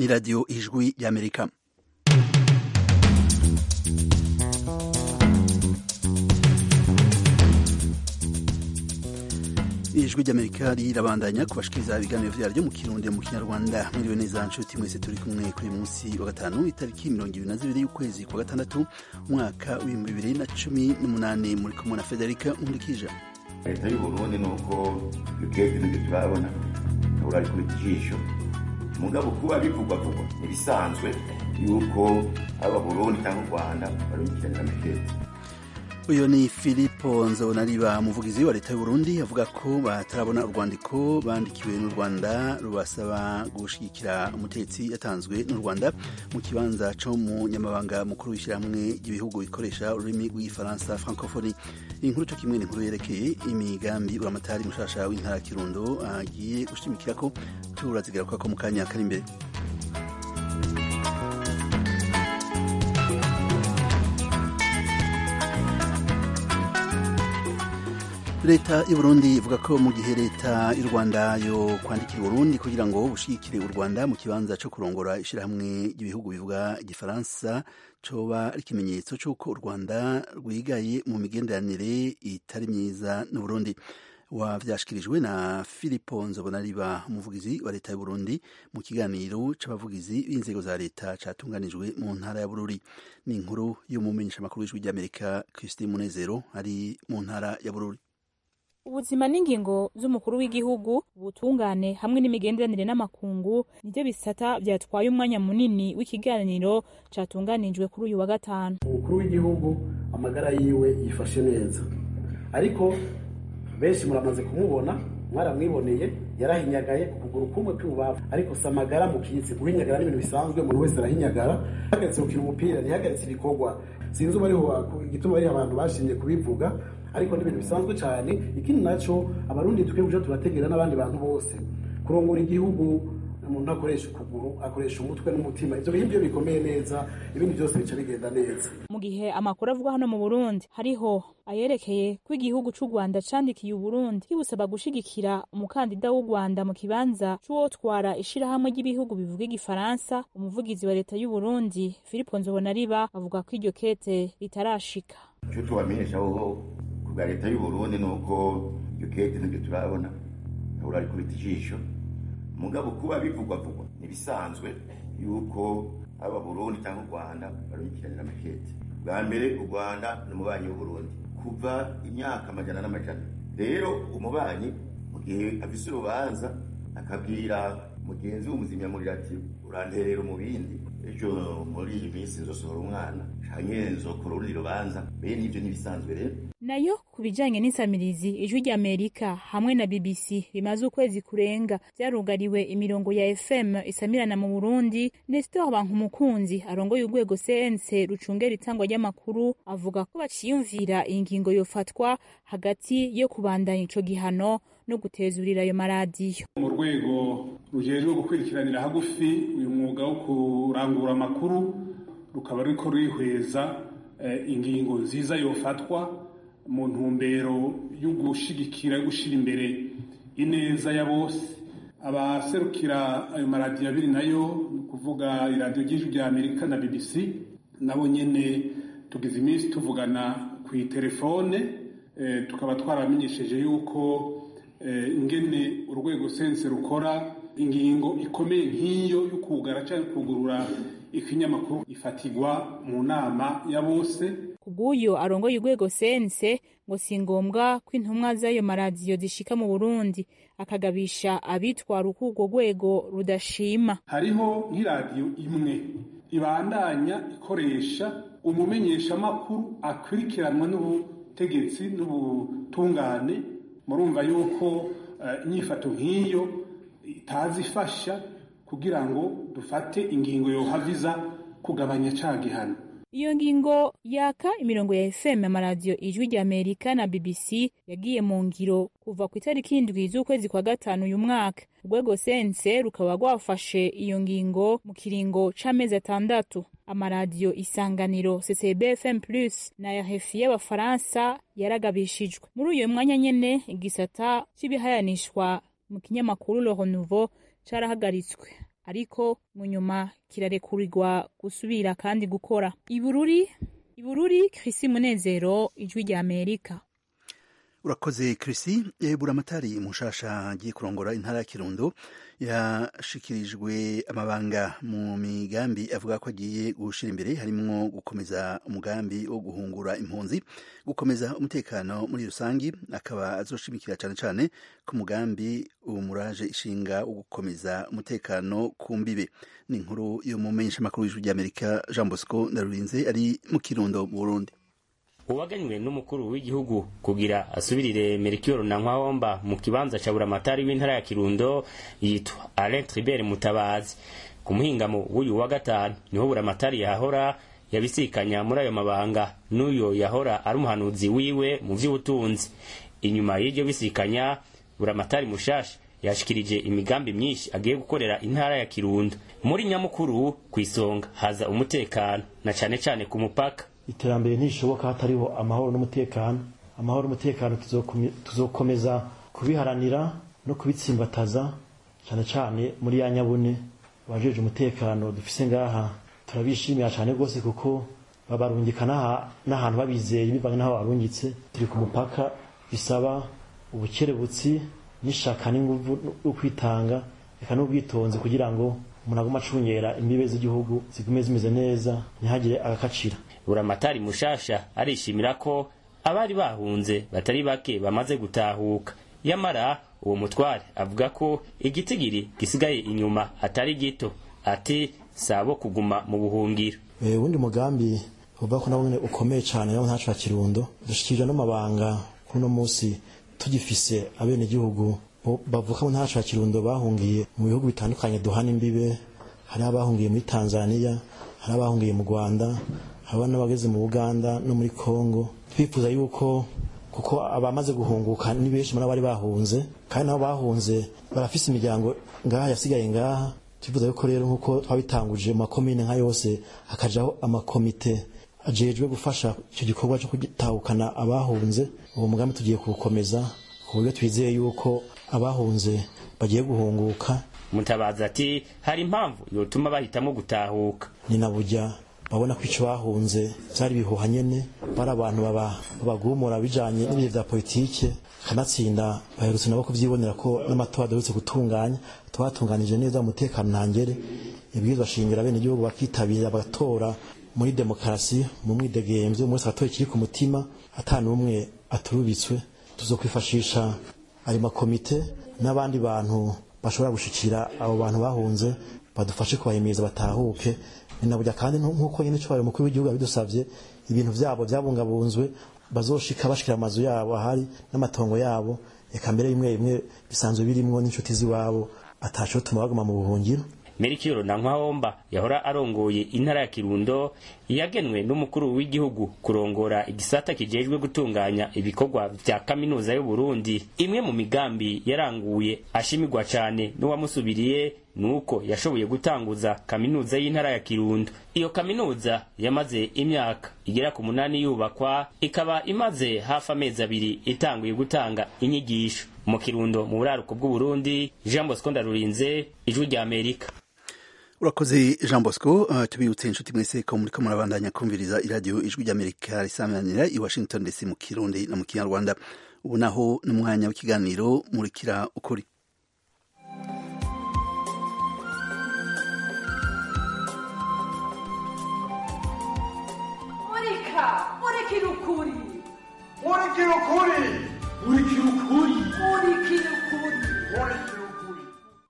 ni radiyo ijwi y'amerika ijwi ry'amerika rirabandanya kubashikiriza ibiganiro vyaryo mu kirundi mu kinyarwanda mwiriwe neza nshuti mwese turi kumwe kuri munsi wa gatanu itariki mirongo ibiri na zibiri y'ukwezi kwa gatandatu umwaka w'ibihumbi bibiri na cumi n'umunani muri kumwe na federika nkurikije leta y'uburundi ni uko twebwe nibyo turabona ahura ari kuri jisho mugabo kuba bivugwavugwa ntibisanzwe yuko aba burundi cyangwa u rwanda barumvikiranira amakete uyu ni filipo nzobonariba umuvugizi wa leta y'uburundi avuga ko batarabona urwandiko bandikiwe n'u rwanda rubasaba gushigikira umutetsi yatanzwe n'u rwanda mu kibanza co mu nyamabanga mukuru w'ishyirahamwe ry'ibihugu bikoresha ururimi rw'igifaransa francophonie inkuru co kimwe n'inkuru yerekeye imigambi uramatari mushasha w'intara ya kirundo agiye gushimikirako turazigarukako mu kanya kari imbere leta y'uburundi ivuga ko mu gihe leta y'u rwanda yo kwandikira uburundi kugira ngo bushigikire u rwanda mu kibanza co kurongora ishirahamwe ry'ibihugu bivuga igifaransa coba ari ikimenyetso c'uko u rwanda rwigaye mu migenderanire itari myiza n'uburundi wavyashikirijwe na filipo nzobonariba umuvugizi wa leta y'uburundi mu kiganiro c'abavugizi b'inzego za leta catunganijwe mu ntara ya bururi ni inkuru y'umumenyeshamakuru w'ijwi ry'amerika christine munezero ari mu ntara ya bururi ubuzima n'ingingo z'umukuru w'igihugu ubutungane hamwe n'imigenderanire n'amakungu nibyo bisata byatwaye umwanya munini w'ikiganiro catunganijwe kuri uyu wa gatanu umukuru w'igihugu amagara yiwe yifashe neza ariko benshi muramaze kumubona mwaramwiboneye yarahinyagaye ku kuguru kumwe kw'ibubafu ariko si amagara mukitse guhinyagara ni ibintu bisanzwe umuntu wese arahinyagara ntihagaritse gukina umupira ntihagaritse ibikorwa sinzi uba ariho igituma ariho abantu bashimye kubivuga ariko ni ibintu bisanzwe cyane ikindi nacyo abarundi tukwiye kuja turategera n'abandi bantu bose kurongora igihugu umuntu akoresha ukuguru akoresha umutwe n'umutima ivyo bintu byo bikomeye neza ibindi byose bica bigenda neza mu gihe amakuru avuga hano mu burundi hariho ayerekeye ko igihugu c'u rwanda candikiye uburundi kibusaba gushigikira umukandida w'u rwanda mu kibanza c'uwotwara ishirahamwe ry'ibihugu bivuga igifaransa umuvugizi wa leta y'uburundi filipo nzobonariba avuga ko iryo kete ritarashika icyo tubamenyesha aho kubwa leta y'uburundi ni uko iyo kete nibyo turabona ahura ari kubita ijisho mugabo kuba bivugwavugwa ntibisanzwe yuko aba burundi cyangwa u rwanda barumvikiranira amakete bwa mbere u rwanda ni umubanyi w'uburundi kuva imyaka amajana n'amajana rero umubanyi mu gihe afise urubanza akabwira mugenzi w'umuzimyamuriro ati uranterera mu bindi ejo muri iyi minsi nzosohora umwana canke nzokora urundi rubanza bene ivyo ntibisanzwe rero nayo ku bijanye n'insamirizi ijwi ry'amerika hamwe na bbc bimaze ukwezi kurenga vyarugariwe imirongo ya fm isamirana mu burundi nestor bankumukunzi arongoye urwego cnc rucungera itangwa ry'amakuru avuga ko baciyumvira iyi ngingo yofatwa hagati yo kubandanya ico gihano no gutezurira ayo maradiyo mu rwego rujejwe gukurikiranira hagufi uyu mwuga wo kurangura amakuru rukaba ruriko rwihweza ingingo nziza yofatwa mu ntumbero yo gushigikira yo gushira imbere ineza ya bose abaserukira ayo maradiyo abiri nayo ni ukuvuga iradiyo ry'ijwi rya amerika na bbc nabo nyene tugize iminsi tuvugana ku itelefone tukaba twaramenyesheje yuko ingene urwego sense rukora ingingo ikomeye nk'iyo yo kugara cyangwa kugurura ikinyamakuru ifatirwa mu nama ya bose kubw'uyo arongoye urwego sense ngo si ngombwa ko intumwa z'ayo maradiyo zishika mu burundi akagabisha abitwara uko urwo rwego rudashima hariho nk'iradiyo imwe ibandanya ikoresha umumenyeshamakuru akurikiranwa n'ubutegetsi n'ubutungane murumva yuko inyifato nk'iyo itazi ifasha kugira ngo dufate ingingo yohaviza kugabanya ca gihano iyo ngingo yaka imirongo ya fm amaradiyo ijwi rya amerika na bbc yagiye mu ngiro kuva ku itariki indwi z'ukwezi kwa gatanu uyu mwaka urwego sense rukaba rwafashe iyo ngingo mu kiringo c'amezi atandatu amaradiyo isanganiro ccb fm plus na rfi y'abafaransa yaragabishijwe muri uyo mwanya nyene igisata c'ibihayanishwa mu kinyamakuru le renouveau carahagaritswe ariko mu nyuma kirarekurirwa gusubira kandi gukora ibururi ibururi Chrissy Munezero ijwi rya Amerika urakoze Chrissy e, buramatari mushasha agiye kurongora intara ya Kirundo yashikirijwe amabanga mu migambi avuga ko agiye gushira imbere harimwo gukomeza umugambi wo guhungura impunzi gukomeza umutekano muri rusangi akaba azoshimikira cane cane ku mugambi umuraje ishinga wo gukomeza umutekano ku mbibe ni inkuru yo mu menyeshamakuru w'ijwi ry'Amerika Jean Bosco Ndarurinze ari mu Kirundo mu Burundi uwaganywe n'umukuru w'igihugu kugira asubirire Melchior Nankwahomba mu kibanza ca buramatari w'intara ya Kirundo yitwa Alain Tribert Mutabazi ku muhingamo w'uyu wa gatanu niho buramatari yahora yabisikanya muri ayo mabanga n'uyo yahora ari umuhanuzi wiwe mu vy'ubutunzi inyuma y'iryo bisikanya buramatari mushasha yashikirije imigambi myinshi agiye gukorera intara ya Kirundo muri nyamukuru ku isonga haza umutekano na cane cane ku mupaka iterambere ntishoboka hatariho amahoro n'umutekano amahoro n'umutekano tuzokomeza kubiharanira no kubitsimbataza cyane cyane muri ya nyabune abajeje umutekano dufise ngaha turabishimira cyane rwose kuko babarungika n'ahantu babizeye bivanye n'aho barungitse turi ku mupaka bisaba ubukerebutsi n'ishaka n'inguvu no kwitanga reka n'ubwitonzi kugira ngo umuntu aguma acungera imbibe z'igihugu zigume zimeze neza ntihagire agakacira buramatari mushasha arishimira ko abari bahunze batari bake bamaze gutahuka yamara uwo mutware avuga ko igitigiri gisigaye inyuma atari gito ati sabo kuguma mu buhungiro uwundi mugambi uvuga ko nawe ukomeye cyane nawe ntacu kirundo dushikirije n'amabanga kuri uno munsi tugifise abenegihugu bavuka mu ntacu kirundo bahungiye mu bihugu bitandukanye duhana imbibe hari abahungiye muri tanzania hari abahungiye mu rwanda haba n'abageze mu Uganda no muri Kongo twifuza yuko kuko abamaze guhunguka ni benshi muri abari bahunze kandi nabo bahunze barafise imiryango ngaha yasigaye ngaha twifuza yuko rero nkuko twabitanguje mu makomine nka yose hakajaho amakomite ajejwe gufasha icyo gikorwa cyo kugitahukana abahunze uwo mugambi tugiye kuwukomeza ku buryo twizeye yuko abahunze bagiye guhunguka mutabazi ati hari impamvu yotuma bahitamo gutahuka ni na burya babona ko icyo bahunze byari bihuha nyene bari abantu babagumura bijanye n'ibihe vya politike kanatsinda baherutse nabo kuvyibonera ko n'amatora adarutse gutunganya twatunganije neza umutekano ntangere ibwirizwa shingiro bene igihugu bakitabira bagatora muri demokarasi mu mwidegemvyo umwe wese agatoye kiri ku mutima ata n'umwe aturubitswe tuzokwifashisha ayo makomite n'abandi bantu bashobora gushikira abo bantu bahunze badufashe kubahimiriza batahuke ninaburya kandi nk'uko nyine cyubahiro umukuru w'igihugu yabidusabye ibintu byabo byabungabunzwe bazoshika bashikira amazu yabo ahari n'amatongo yabo reka mbere bimwe bimwe bisanzwe birimwo n'inshuti z'iwabo ataco tuma baguma mu buhungiro Melchior Nankwahomba yahora arongoye intara ya Kirundo yagenwe n'umukuru w'igihugu kurongora igisata kijejwe gutunganya ibikorwa vya kaminuza y'u Burundi imwe mu migambi yaranguye ashimirwa cane n'uwamusubiriye nuko yashoboye gutanguza kaminuza y'intara ya Kirundo iyo kaminuza yamaze imyaka igera ku munani yubakwa ikaba imaze hafi amezi abiri itanguye gutanga inyigisho mu Kirundo mu buraruko bw'u Burundi Jean Bosco Ndarurinze ijwi rya Amerika urakoze jean bosco uh, tubibutse inshuti mwese ko muriko murabandanya kumviriza iradiyo ijwi ry'amerika risamanira i washington dc mu kirundi no mu kinyarwanda ubu naho ni umwanya w'ikiganiro murikira ukuri murika murikira ukuri murikira ukuri murikira ukuri murikira ukuri murikira ukuri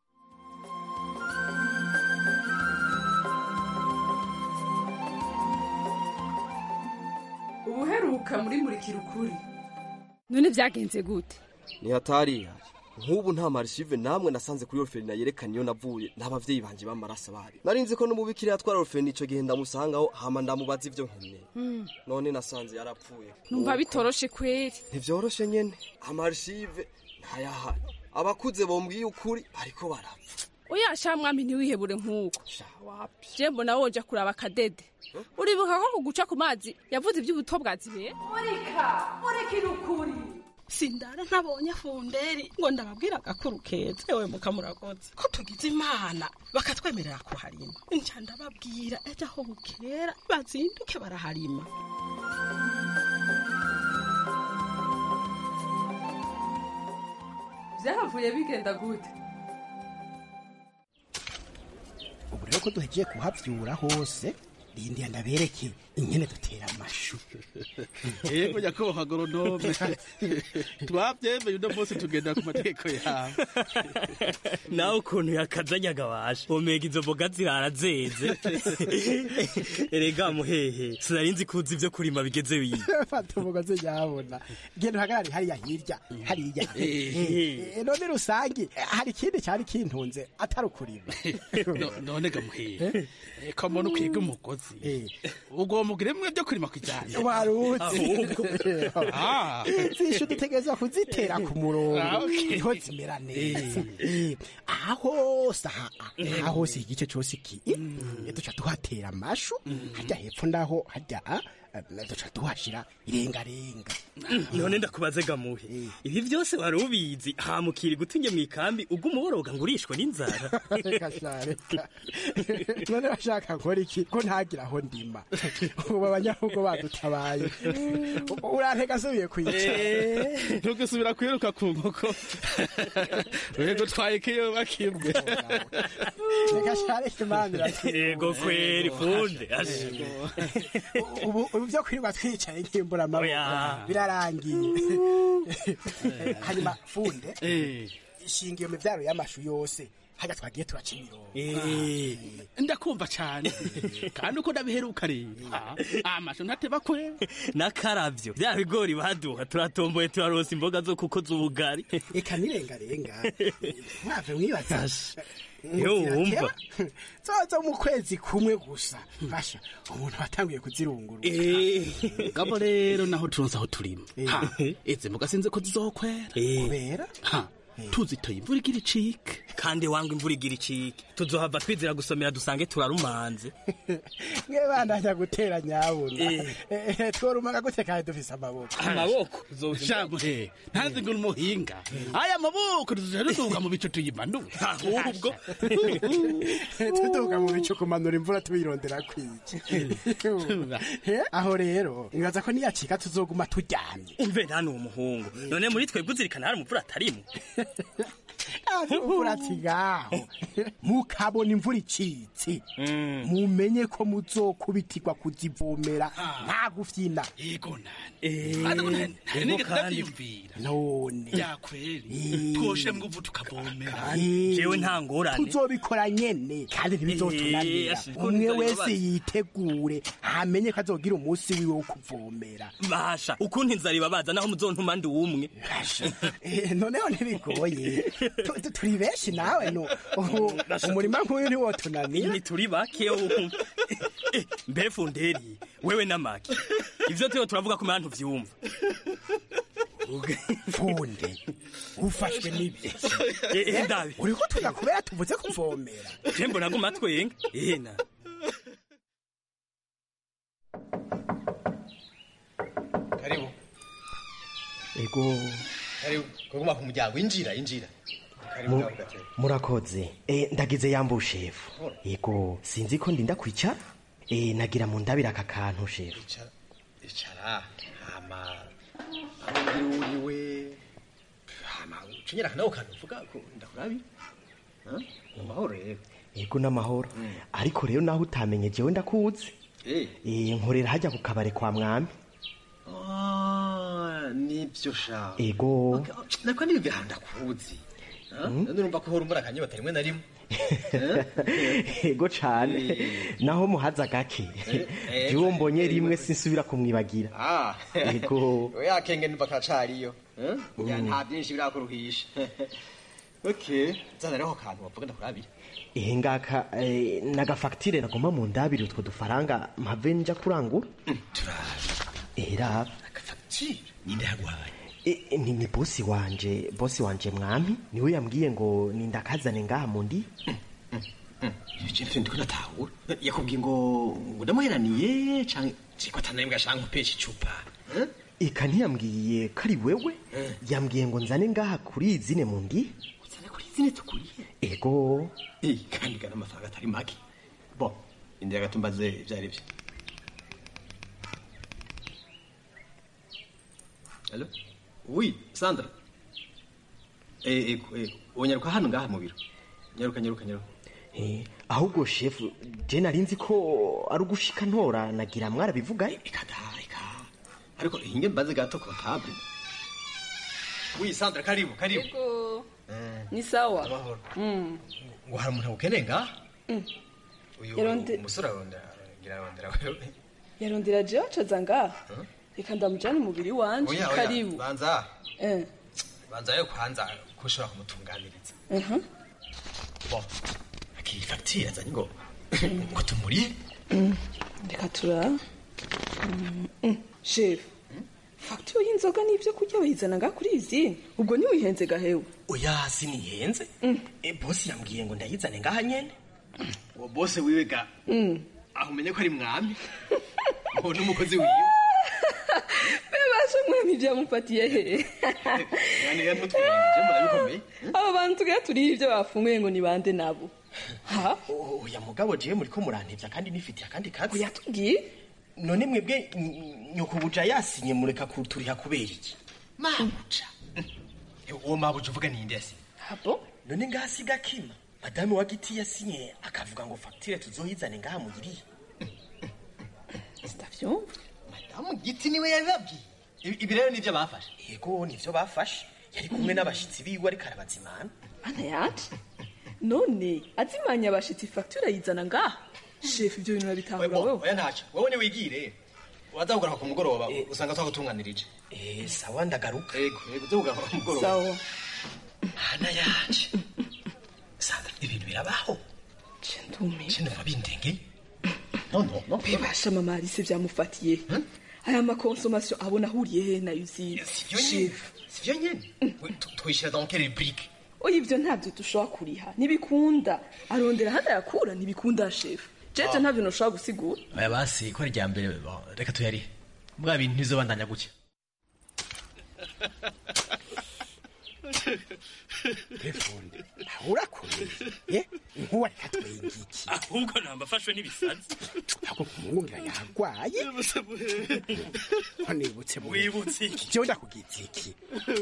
ubuheruka muri murikira ukuri none byagenze gute ni hatari nk'ubu nta marishive namwe nasanze kuri orferina yerekana iyo navuye n'abavyeyi banje b'amaraso bari nari nzi ko n'umubikira yatwara orferina ico gihe ndamusangaho hama ndamubaza ivyo nkeneye none nasanze yarapfuye numva bitoroshe kweri ntivyoroshe nyene amarishive ntayahari abakuze bombwiye ukuri bariko barapfa oya sha mwami ntiwihebure nk'uko sha wapi je mbona woja kuraba akadede uribuka ko kuguca ku mazi yavuze ivy'ubuto bwa zibera murika murikira ukuri sindara ntabonye funderi ngo ndababwira agakuru keza ewe mukamurakoze ko tugize imana bakatwemerera kuharima nca ndababwira ejo aho bukera bazinduke baraharima byahavuye bigenda gute ubu rero ko duhejeje kuhavyura hose rindiya ndabereke ingene dutera amashu yego nyakubahwa agoronome twabyemeye uno munsi tugendera ku mategeko yawe nawe ukuntu yakazanyaga washa omega izo mboga zirara zeze erega muhehe sinari nzi kuzi ibyo kurima bigeze wiyi fata umugozi nyabona genda uhagarare hariya hirya hariya Eh. Eh, none rusange hari ikindi cyari kintunze atari ukurima No- none gamuhehe ko mbona ukwiga umugozi ubwo mugire mwe byo kurima kujyana warutse Ah. zishu dutegerezwa kuzitera ku murongo Ah, okay. niho zimera neza Eh, aha hose aha aha hose igice cyose iki eh, duca tuhatera amashu hajya hepfo ndaho hajya ah, eh, duca tuhashira irengarenga none ndakubaze gamuhe ibi byose wari ubizi hamukiri gutunye mu ikambi ubwo umuboroga ngo urishwe n'inzara reka sha reka none bashaka nkora iki ko ntagira aho ndima ubu abanyahugo badutabaye urantega asubiye kwicara ntugasubira kwiruka ku nkoko wego twayekeyo bakibwe reka sha reka imana iratwibuka. yego kweri funde ashe. ubu ubu byo kwirirwa twicaye nk'imbura amaboko Oya. birarangiye hanyuma funde ishinga iyo mibyaro y'amashu yose hajya twagiye turaca imirongo ndakumva cyane kandi uko ndabiheruka rero Ah, amashu ntateba kwe n'akaravyo bya bigori baduha turatomboye turarosa imboga zo kuko z'ubugari reka nirengarenga mwave mwibaza Yo, wumva. zozo mu kwezi kumwe gusa basha umuntu watanguye kuzirungurura gabo rero naho turonse aho turima Ha, izi mboga sinzi ko zizokwera kubera Ha, tuzitoye imvura igira icike kandi wanga imvura igira icike tuzohava twizira gusomera dusange turarumanze mwe bandanya gutera nyabuna tworumaga gute kandi dufise amaboko amaboko shamuhe ntazi ngo umuhinga aya maboko tuzoja dutunga mu bico tuyimanura ahubwo tuduga mu bicu kumanura imvura tuyirondera kwiki Eh, aho rero nibaza ko niyacika tuzoguma turyamye umve nta n'uwo muhungu none muri twebwe uzirikana hari umupfura atarimo imvura ngaho mukabona imvura icitse mumenye ko muzokubitirwa kuzivomera nta gufyina yego nani hari nigeze ndavyiyumvira none byakweri twoshe mguvu tukavomera jewe nta ngorane tuzobikora nyene kandi ntibizotunanira Eh, ashe, umwe ko wese nzabibabara. yitegure amenye ko azogira umunsi wiwe wo kuvomera basha ukuntu inzara ibabaza naho muzontuma ndi umwe Eh, noneho ntibigoye Tu- tu- turi benshi nawe no ubu umurima nk'uyu ntiwotunanira ntituri bake ubu. Eh, mbe funderi wewe n'amaki ivyo tuyo turavuga ko mantu vyumva funde ufashwe n'ibiki Eh, eh, ndabi uriko tuga kubera tuvuze kuvomera je mbona guma twenga ehena karibu ego karibu kuguma ku muryango injira injira karibu mu- ngaho gatebe murakoze e, ndagize yambu shefu ego sinzi ko ndinda kwicara e, nagira mu ndabira aka kantu shefu icara icara hama aho uri uriwe hama ucinyira nawe ukanuvuga ko ndakurabi mu mahoro rero ego n'amahoro ariko rero naho utamenye jewe ndakuzi Eh. e, nkorera hajya ku kabare kwa mwami Ah, nibyo sha ego Okay, oh, nako nibyo ahantu ndakuzi Ah, Mm. none urumva ko uhora umbura akanyota rimwe na rimwe ego cane naho muhaza gake eh, jewe mbonye rimwe sinsubira kumwibagira Ah. ego oya kenge numva karacariyo Eh? Mm. ya nta byinshi birakuruhisha okay zana rero ako kantu wavuga ndakurabi ehe ngaka e, nagafagitire nagomba mu ndabiri utwo dufaranga mpave nja kurangura ehe raba agafagitire ninde yaguhaye E, e, ni, ni bosi wanje bosi wanje mwami niwe yambwiye ngo nindakazane ngaha mundi ivyo nivyo ndiko natahura yakubwiye ngo ngo ndamuheraniye canke siko atanembwa shanka upesha icupa Eh? eka ntiyambwiye ko ari wewe yambwiye ngo nzane ngaha kuri izine mu ndi uzane kuri izine tukuriye ego kandi gana amafaranga atari make bo indira gato mbaze ibyo ari byo Allo? Oui, Sandra. Eh, ego, ego. Onyaruka hano ngaha mu biro. Nyaruka, nyaruka, nyaruka. Eh, ahubwo shefu je nari nzi ko ari ugushika ntora nagira mwarabivuga Ariko hinge mbaze gato comptable. Oui, Sandra, karibu, karibu. Ego. Ni sawa. Amahoro. Mm. Ngo hari umuntu ukeneye ngaha? Mm. Uyu Yaronde- umusore arondera, ngira arondera wewe. Yarondera je wacaza ngaha. Reka ndamujane umubiri wanje. Oya, oya, Karibu. banza. Eh. Banza yo kwanza ko ushobora kumutunganiriza. Mhm. Bon. Akiri facture azanye ngo ngo tumuriye. Mm. Reka tura. Mm, mm. Chef. Facture y'inzoga n'ibyo kurya bayizana ngaha kuri izine. Ubwo ni wihenze gahewe. oya sinihenze e, bosi yambwiye ngo ndayizane ngaha nyene Uwo bose wiwe ga Mm. aho umenye ko ari mwami. Ngo n'umukozi wiwe. Bebashe mwami byamufatiye he. Yani ya ntutwirinde murabikomeye. Abo bantu tugira turiye ibyo bafunguye ngo ni bande nabo. Ha? oya mugabo jewe muriko murantevya kandi nifitiye akandi kazi oya tubwiye none mwebwe ny- nyokubuja yasinye mureka kuturiha kubera iki mabuja uwo mabuja uvuga ni inde yasi abo none ngasi gakima madame wa giti yasinye akavuga ngo facture tuzoyizane ngaha muyiriye sitavyumva madamu giti niwe yabibabwiye Ibi- ibi rero nivyo bafashe yego nivyo bafashe yari kumwe n'abashitsi biwe ariko arabazimana Mana yanje. None azimanya abashitsi facture ayizana ngaha. Chef ibyo bintu nabitahura wewe. oya ntaco wowe niwigire waza kugaruka ku mugoroba usanga twagutunganirije eh sawa ndagaruka yego yego uza kugaruka ku mugoroba Sawa. hana yanje sandra ibintu birabaho Chendume. sinumva bindengeye no no no Bebasha mama Alice byamufatiye. Aya makonsomation abona ahuriye he na usine. sivyo nyene sivyo nyene We, tu- twishyira dans quelle rubrique Oya ibyo ntabyo dushobora kuriha. Nibikunda. Arondera handa yakura nibikunda chef. Jeje ntabyo noshobora gusigura. oya basi ko ari rya mbere bo, reka tuyarihe bwa bintu ntizobandanya gutya telefonde urakomeye ye nkuwa reka twengiki ahubwo nambafashwe n'ibisazi ahubwo kumwumvira yarwaye nibutse mu Wibutse iki? jewe ndakugitse iki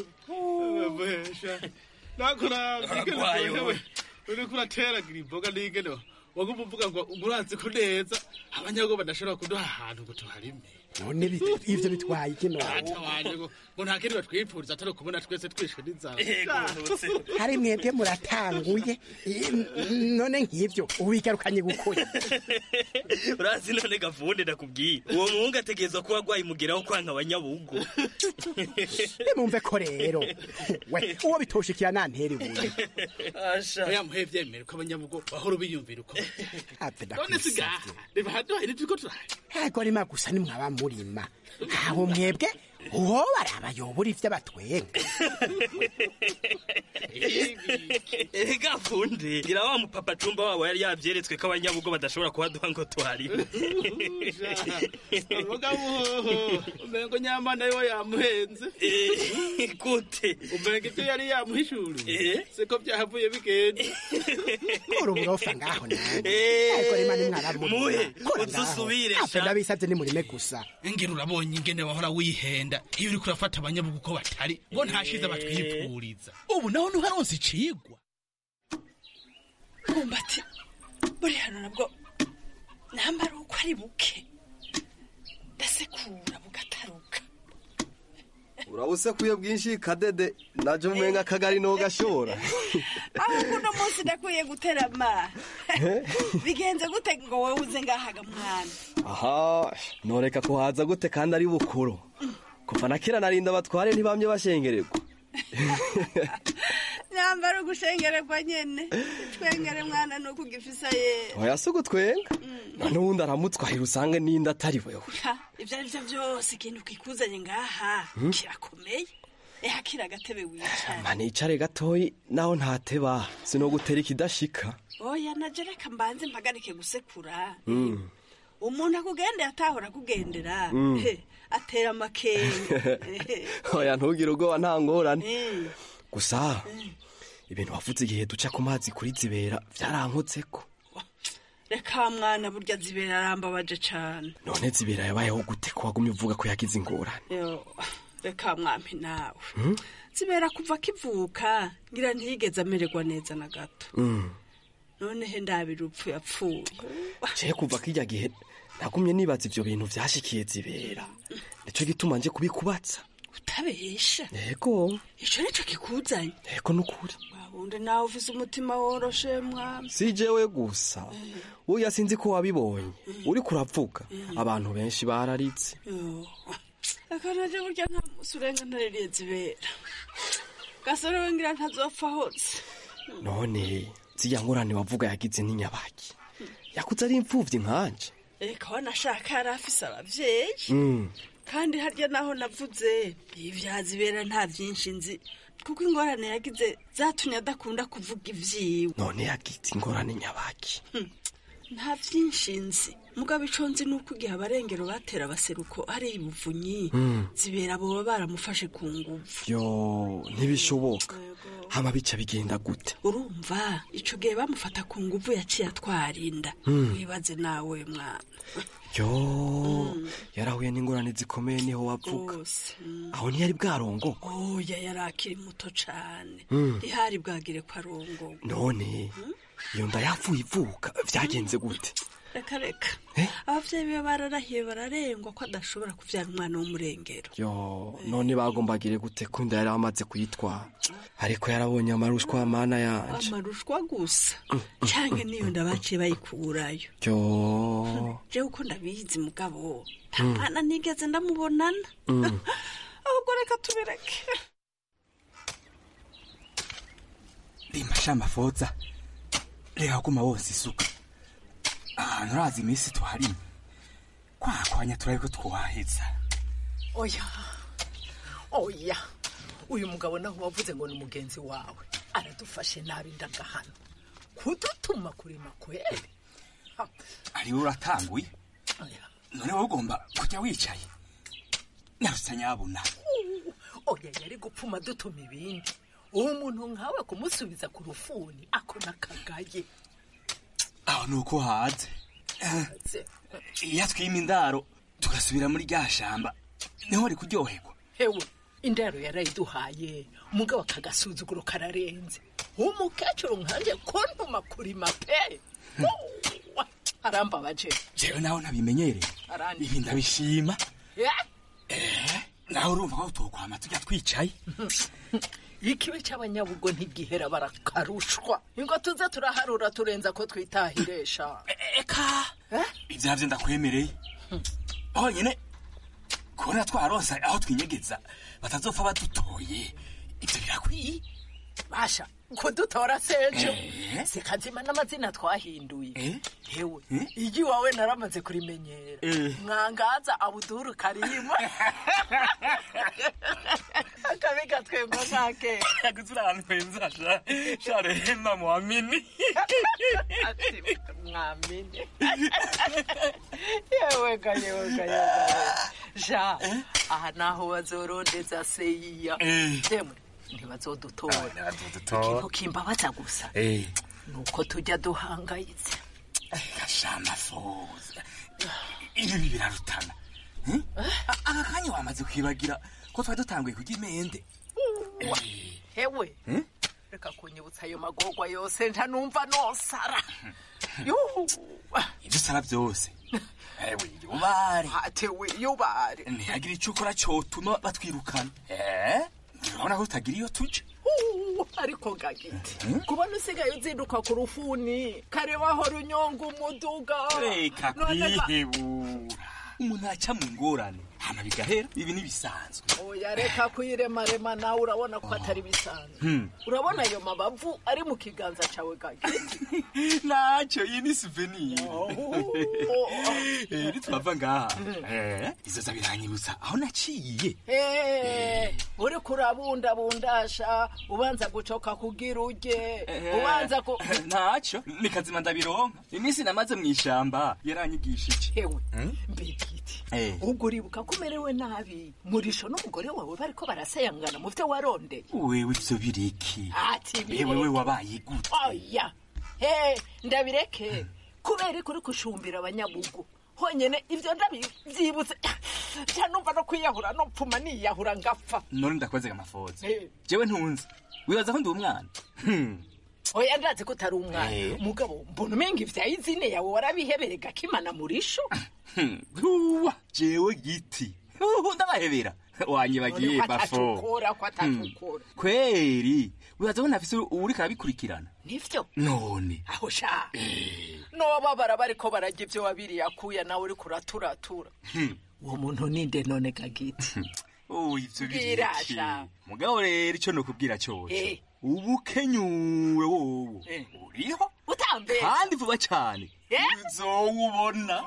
Aragwaye wowe. uriko urateragira imboga n'ingene waguma uvuga ngo urazi ko neza abanyago badashobora kuduha ahantu ngo tuharime none bit- ivyo bitwaye iki none data wanje ngo ngo nta kindi batwipfuriza atari ukubona twese twishwe n'inzara hari mwebwe muratanguye I- n- none nk'ivyo ubigarukanye gukora urazi none gavunde ndakubwiye uwo muhungu ategerezwa kuba agwaye umugeraho kwanka abanyabugo nimumve ko rero we uwo bitoshikira nantera ibuye oya muhe vyemere ko abanyabugo bahora biyumvira uko ave none sigaha reba haduhaye nitwiko turahari ego rima gusa nimwaba murima aho mwebwe uwo barabayobora ivy'abatwenga erega vunde ngira wa mupapa cumba wabo yari yavyeretswe ko abanyabugo badashobora kuhaduha ngo tuharime mugabo umengo nyamana yo yamuhenze gute umengo ivyo yari yamuhishuriye Eh? siko vyahavuye bigenda kora uburofa ngaho nawe Eh, ego rima nimwaba murima muhe, kora uze ngaho usubire, ave sha. ndabisavye nimurime gusa ngira urabonye ingene wahora wihenda iyo uriko urafata abanyabugu uko batari ngo ntashize batwipfuriza ubu naho ntuharonse icigwa bumbati buri hano nabwo nambara uko ari buke ndasekura bugataruka urabusekuye bwinshi kadede naje umenga akagari no gashora ahubwo uno munsi ndakwiye guterama bigenze gute ngo wowe uze ngahaga mwana aha noreka kuhaza gute kandi ari bukuru kuva na kera narinda batware ntibamye bashengererwa nyambara ugushengererwa nyene twengere mwana nuko ugifisa ye oya si ugutwenga none ubundi aramutwahira usange n'indi atari wewe Ha, ivyo ari vyo vyose ikintu kikuzanye ngaha Hmm? kirakomeye eha kira agatebe wicara mba nicare gatoyi naho ntateba sinogutera ikidashika oya naje reka mbanze mpagarike gusekura Mm. umuntu akugendera atahora akugendera Mm. he, atera amakenga oya ntugire ubwoba nta ngorane Eh, gusa ibintu wavuze igihe duca ku mazi kuri zibera byarankotseko reka mwana burya zibera arambabaje cane none zibera yabayeho gute ko wagumye uvuga ko yagize ingorane Yo, reka mwampi nawe Hmm? zibera kuva akivuka ngira ntiyigeze amererwa neza na gato Mm. none he ndabira urupfu yapfuye je kuva kirya gihe nagumye nibaza ivyo bintu vyashikiye zibera nico gituma nje kubikubatsa utabesha yego ico nico kikuzanye yego nukuri wabundi nawe ufise umutima woroshe mwami si jewe gusa uya sinzi ko wabibonye uriko uravuga abantu benshi bararitse Yo, reka naje burya nta musi urenga ntaririye zibera gasore we ngira ntazopfa hose none ziriya ngorane wavuga yagize n'inyabaki yakuze ari imfuvyi nkanje reka wanashaka yari afise abavyeyi Mm. kandi harya naho navuze ivyazibera nta vyinshi nzi kuko ingorane yagize zatumye adakunda kuvuga ivyiwe none yagize ingorane nyabaki nta vyinshi nzi mugabo ico nzi nuko igihe abarengero batera abaseruko ari ibuvunyi Mm. zibera boba baramufashe ku nguvu yo ntibishoboka hama bica bigenda gute urumva ico gihe bamufata ku nguvu yaciye atwarinda Mm. wibaze nawe mwana yo yarahuye n'ingorane zikomeye niho wavuga rwose mm. aho ntiyari bwarongoko oya yari akiri muto cane Mm. ntihari bwagire ko arongowe none iyo nda yapfuye ivuka vyagenze gute reka reka abavyeyi be bararahiye bararengwa ko adashobora kuvyara umwana w'umurengero yo none bagombagire gute ko inda yari amaze kuyitwara ariko yarabonye amarushwa mana yanje amarushwa gusa canke niyo nda baciye bayikurayo yo jewe uko ndabizi mugabo nta Mm. mwana nigeze ndamubonana Mm. ahubwo reka tubireke rimba shamba foza reka guma wose isuka ahantu urazi iminsi tuharimo kwakwanya turabe ko twaheza oya oya uyu mugabo naho wavuze ngo ni umugenzi wawe aradufashe nabi ndagahano kudutuma kurima kweri ariwe uratanguye none wowe ugomba kujya wicaye narutse nyabuna oya yari gupfuma dutuma ibindi uwo muntu nkawe kumusubiza ku rufuni ako nakagaye aho ni uko haze iyo twima indaro tugasubira muri rya shamba niho wari kuryoherwa hewe indaro yarayiduhaye umugabo akagasuzuguro kararenze umukecuru nkanje kuntuma kurima pe Uwa, arambabaje jewe nawe ntabimenyereye Arandi. ibi ndabishima Eh, nawe urumva ko tukwama tujya twicaye ikibi cy'abanyabugo ntigihera barakarushwa ingo tuze turaharura turenza ko twitahiresha eka ibyavyo ndakwemereye honyine kubona twaronsa aho twinyegeza batazopfa badutoye ibyo birakwiye basha kudutora sejo sikazima n'amazina twahinduye hewe igi wawe naramaze kurimenyera Eh. mwangaza abuduru karimu akabi gatwemba nkake yaguze uri ahantu heza sha sha rehema mwamini mwamini yewe ga yewe ga yewe ga ja aha naho bazorondeza seyiya Eh. demwe ntibazodutora bazodutora. ikintu kimbabaza gusa Eh. nuko tujya duhangayitse gashama foza ibi birarutana Hmm? A- aka kanya wamaze kwibagira ko twari dutanguye kurya imende hewe Hmm? reka kunyibutsa ayo magorwa yose nta numva nosara Yuhu. ibyo usara byose ewe yubare atewe yubare ntihagire icyo ukora cyotuma batwirukana eh urabona ko tutagira iyo tujya Uh, ariko gagiti kubona usigaye uzinduka ku rufuni kare wahora unyonga umuduga reka None ga- kwihebura umuntu aca mu ngorane hama bigahera ibi ntibisanzwe oya reka kuyiremarema nawe urabona ko atari bisanzwe Hmm. urabona ayo mabavu ari mu kiganza cawe gagiti ntacyo iyi ni souvenir Eh, nitwava ngaha Eh, izoza biranyibutsa aho naciye Eh, uriko urabundabundasha ubanza gucoka kugira urye ubanza ku ntacyo ni kazima ndabironka iminsi namaze mu ishamba yaranyigishije Ewe, Hmm? mbigiti Eh. ubwo uribuka ko umerewe nabi murisho n'umugore wawe bariko barasayangana mu vyo warondeye wewe ivyo biriki ati ewe we wabaye gute oya he ndabireke kubera ko uri gushumbira abanyabugu honyene ivyo ndabyibutse nca numva no kwiyahura no pfuma niyahura ngapfa none ndakwazega amafoza Eh. jewe ntunzi wibaza ko ndi umwana Hmm. oya ndazi ko utari umwana Eh. mugabo mbona umenga ivya izine yawe warabihebereye gakimana murisho Hmm. Huwa, jewe giti Huhu, ndabahebera wanyibagiye None ko bafo atacukura ko atacukura kweri wibaza ko ntafise uriko arabikurikirana nivyo none aho sha nobabara bariko bararya ivyo wabiriye akuya nawe uriko uraturatura Hmm. uwo muntu ninde none gagiti Oh, ivyo Bwira, biriki sha. mugabo rero ico nokubwira Eh. cose ubukenyuwe wowo uriho utambere kandi vuba cane uzowubona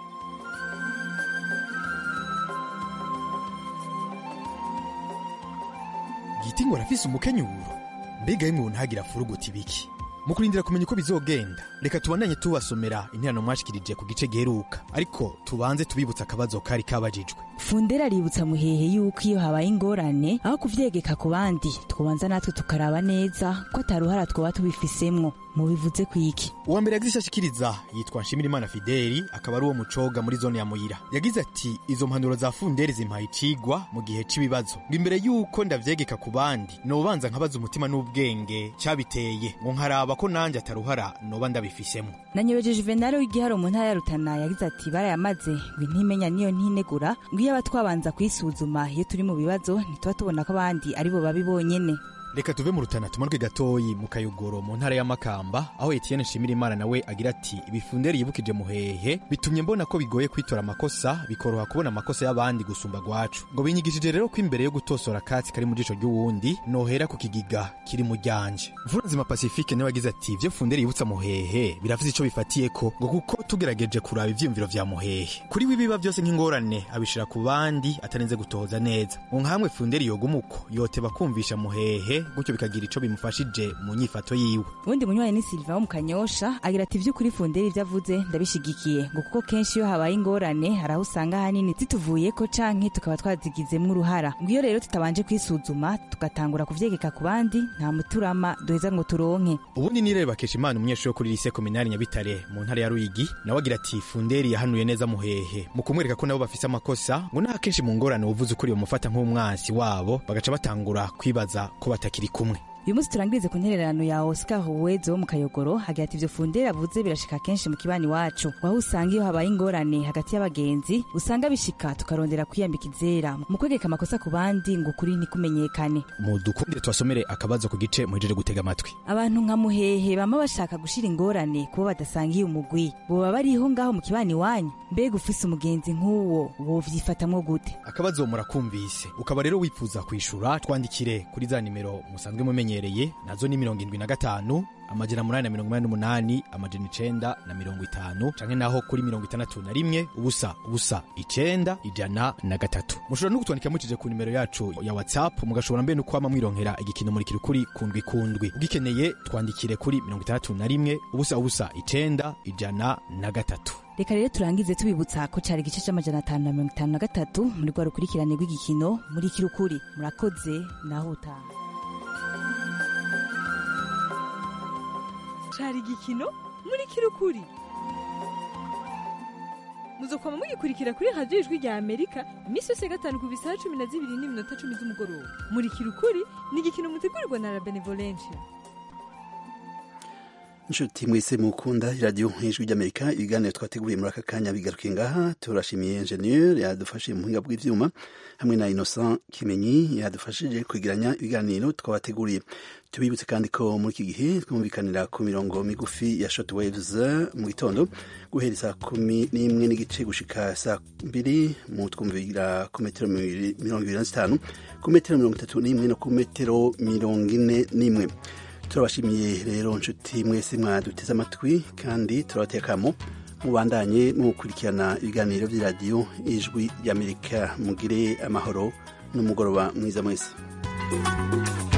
giti ngo arafise umukenyuro mbega yemwe ntagira furuguti biki mu kurindira kumenya uko bizogenda reka tubandanye tubasomera interano mwashikirije ku gice giheruka ariko tubanze tubibutsa akabazo kari kabajijwe fundera aributsa muhehe yuko iyo habaye ingorane aho kuvyegeka ku bandi twobanza natwe tukaraba neza ko ataruhara twoba tubifisemwo mubivuze kwiki uwa mbere yagize icyo ashikiriza yitwa nshimirimana fideli akaba ari uwo mucoga muri zone ya muyira yagize ati izo mpanuro za funderi zimpaye icigwa mu gihe c'ibibazo ngo imbere y'uko ndavyegeka ku bandi nobanza nkabaza umutima n'ubwenge cyabiteye ngo nkaraba ko nanjye ataruhara noba ndabifisemo nanyebeje juvenali w'igiharo mu ntara ya rutana yagize ati barayamaze ngo intimenya niyo ntinegura ngo iyo aba twabanza kwisuzuma iyo turi mu bibazo ntituba tubona ko abandi ari bo babi bonyene reka tuve mu rutana tumanuke gatoyi mu kayogoro mu ntara ya makamba aho etienne nshimirimana nawe agira ati ibifunderi yibukije muhehe bitumye mbona ko bigoye kwitora amakosa bikoroha kubona amakosa y'abandi gusumba gwacu ngo binyigishije rero ko imbere yo gutosora akatsi kari mu jisho ry'uwundi nohera ku kigiga kiri mu ryanje mvuranzima pacifique nawe agize ati ivyo funderi yibutsa muhehe birafise ico bifatiyeko ngo kuko tugerageje kuraba ivyiyumviro vya muhehe kuri we ibiba byose nk'ingorane abishira ku bandi atarinze gutohoza neza ngo nkamwe funderi yoguma uko yoteba kumvisha muhehe gutyo bikagira ico bimufashije mu nyifato yiwe ubundi munywanyi ni silva wo mu kanyosha agira ati ivy'ukuri funderi ivyo avuze ndabishigikiye ngo kuko kenshi iyo habaye ingorane hari aho usanga ahanini zituvuyeko canke tukaba twazigizemwo uruhara ngo iyo rero tutabanje kwisuzuma tugatangura kuvyegeka ku bandi nta muturama duheza ngo turonke ubundi nireba keshimana umunyeshuri wo kuri lise kominari nyabitare mu ntara ya ruyigi nawe agira ati funderi yahanuye neza muhehe mu kumwereka ko nabo bafise amakosa ngo nta kenshi mu ngorane uvuze ukuri bamufata nk'umwansi wabo bagaca batangura kwibaza ko batakiri kumwe uyu munsi turangirize ku ntererano ya oscar huwezo wo mu kayogoro hagira ati ivyo fundera avuze birashika kenshi mu kibani wacu aho usanga iyo habaye ingorane hagati y'abagenzi usanga bishika tukarondera kwiyambika izera mu kwegeka amakosa ku bandi ngo ukuri ntikumenyekane mu dukundire tubasomere akabazo ku gice muhejeje gutega amatwi abantu nka muhehe bama bashaka gushira ingorane kubo badasangiye umugwi boba bariho ngaho mu kibani wanyu mbega ufise umugenzi nk'uwo wovyifatamwo gute akabazo murakumvise ukaba rero wifuza kwishura twandikire kuri za nimero musanzwe mumenyereye nazo ni mirongo indwi na gatanu amajana munani na mirongo inani n'umunani amajana icenda na mirongo itanu canke naho kuri mirongo itandatu na rimwe ubusa ubusa icenda ijana na gatatu mushobora no kutwandikira mucije ku nimero yacu ya whatsapp mugashobora mbere no kwama mwironkera igikino murikira ukuri kundwi kundwi ugikeneye twandikire kuri mirongo itandatu na rimwe ubusa ubusa icenda ijana na gatatu reka rero turangize tubibutsa ko cari igice c'amajana atanu na mirongo itanu na gatatu muri rwa rukurikirane rw'igikino muri kirukuri murakoze naho utaha cari igikino muri kirukuri muzokwama mugikurikira kuri radiyo ijwi rya amerika iminsi yose ya gatanu ku bisaha cumi na zibiri n'iminota cumi z'umugoroba muri kirukuri ni igikino mutegurirwa na la benevolencia inshuti mwese mukunda iradiyo ijwi ry'amerika ibiganiro twateguriye muri aka kanya bigaruke ngaha turashimiye ingenieur yadufashije mu buhinga bw'ivyuma hamwe na innocent kimenyi yadufashije kwegeranya ibiganiro twabateguriye tubibutse kandi ko muri iki gihe twumvikanira ku mirongo migufi ya short waves mu gitondo guhera saa kumi n'imwe n'igice gushika saa mbiri mu twumvira ku metero mirongo ibiri na zitanu ku metero mirongo itatu n'imwe no ku metero mirongo ine n'imwe turabashimiye rero nshuti mwese mwaduteze amatwi kandi turabatekamo mubandanye mukurikirana ibiganiro by'iradiyo ijwi ry'amerika mugire amahoro n'umugoroba mwiza mwese